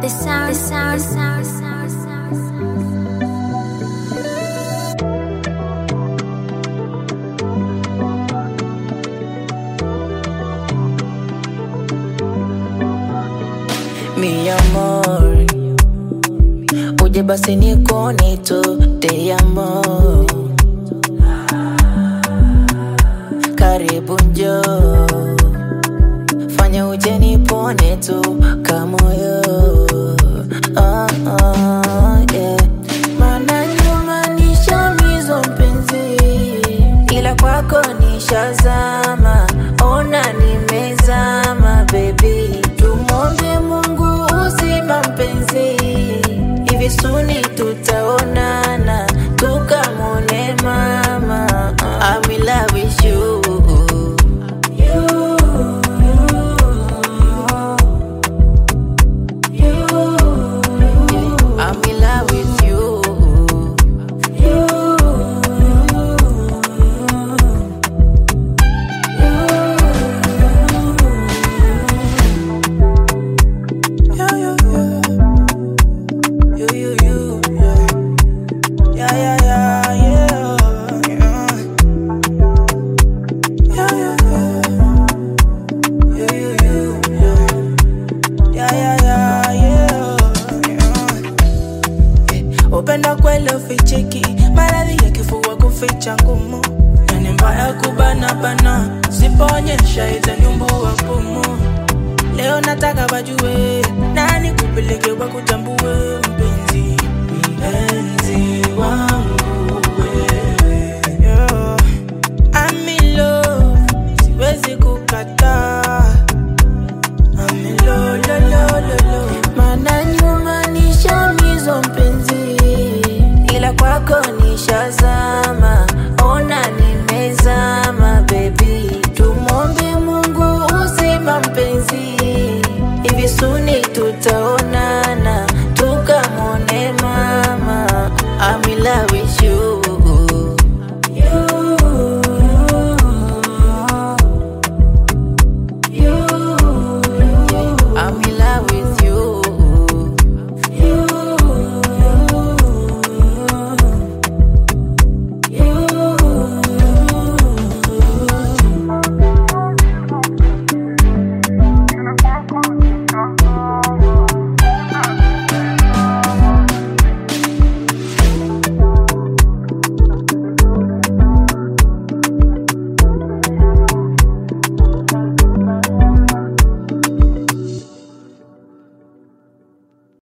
The sound, the sound, sound, sound, sound, sound. mi amor uje basi nikuone tu te amo karibu njo fanya uje nipone tu kamoyo oh, oh, yeah. Maana nyuma nishamizwa mpenzi ila kwako nishazama ona nimezama bebi tumwombe mungu uzima mpenzi hivi suni tutaonana tukamwone mama I'm in love with you. I'm in love with you. Yeah, yeah, yeah. You, you, you, yeah. Yeah, yeah, yeah, yeah, yeah. Yeah, yeah, yeah. You, you, you, yeah. Yeah, yeah, yeah, yeah, yeah. Upenda kweli ufichiki, maradhi ya kifua kuficha ngumu, na ni mbaya kubana bana, sipoonyesha itanyumbua pumu. Leo nataka wajue nani kupeleke wakutambue